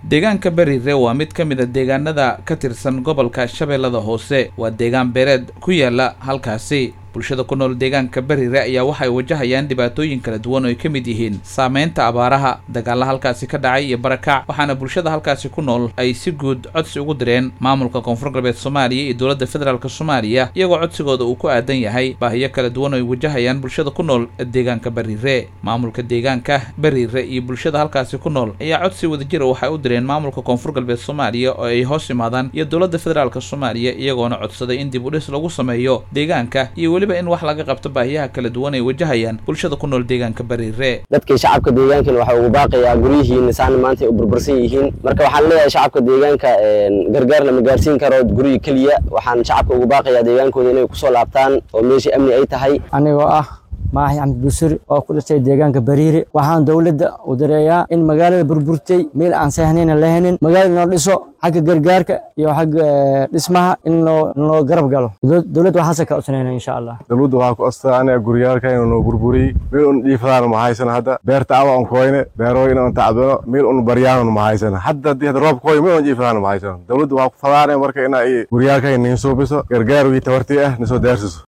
deegaanka beriire waa mid ka mid a deegaanada ka tirsan gobolka shabeellada hoose waa deegaan beereed ku yaala halkaasi bulshada ku nool deegaanka beriire ayaa waxay wajahayaan dhibaatooyin kala duwan oo ay ka mid yihiin saameynta abaaraha dagaalla halkaasi ka dhacay iyo barakac waxaana bulshada halkaasi ku nool ay si guud codsi ugu direen maamulka koonfur galbeed soomaaliya iyo dowladda federaalk soomaaliya iyagoo codsigooda uu ku aadan yahay baahiyo kala duwan oo ay wajahayaan bulshada ku nool deegaanka beriire maamulka deegaanka beriire iyo bulshada halkaasi ku nool ayaa codsi wadajira waxay u direen maamulka koonfur galbeed soomaaliya oo ay hoos imaadaan iyo dowladda federaalk soomaaliya iyagoona codsaday in dib u dhis lagu sameeyo deegaanka iyo weli in wax laga qabto baahiyaha kala duwan ay wajahayaan bulshada ku nool deegaanka beriire dadkii shacabka deegaankan waxaa ugu baaqayaa guryihiina saana maanta ay u burbursan yihiin marka waxaan leeyahay shacabka deegaanka gargaar lama gaarsiin karo guryi keliya waxaan shacabka ugu baaqayaa deegaankooda inay kusoo laabtaan oo meeshii amni ay tahay anigoo ah maaxi axmed busuri oo ku dhashay deegaanka bariire waxaan dowladda u dareeyaa in magaalada burburtay meel aan sahnayna lahanin magaalada noo dhiso xagga gargaarka iyo xagga dhismaha in loo garab galo dowladda waxaase ka codsanayna insha allah dowladda waxaa ku astaanaya guryaalka inuu noo burburiyey meel un dhiifadaan ma haysana hadda beerta awa un koyne beero in un tacbano meel un baryaan ma haysana hadda haddii hadda roob koy meel un dhiifadaan ma haysana dowladda waxaa ku fadaanaya marka ina ay guryaalka niin suubiso gargaar wii tabartii ah nisoo daarsiso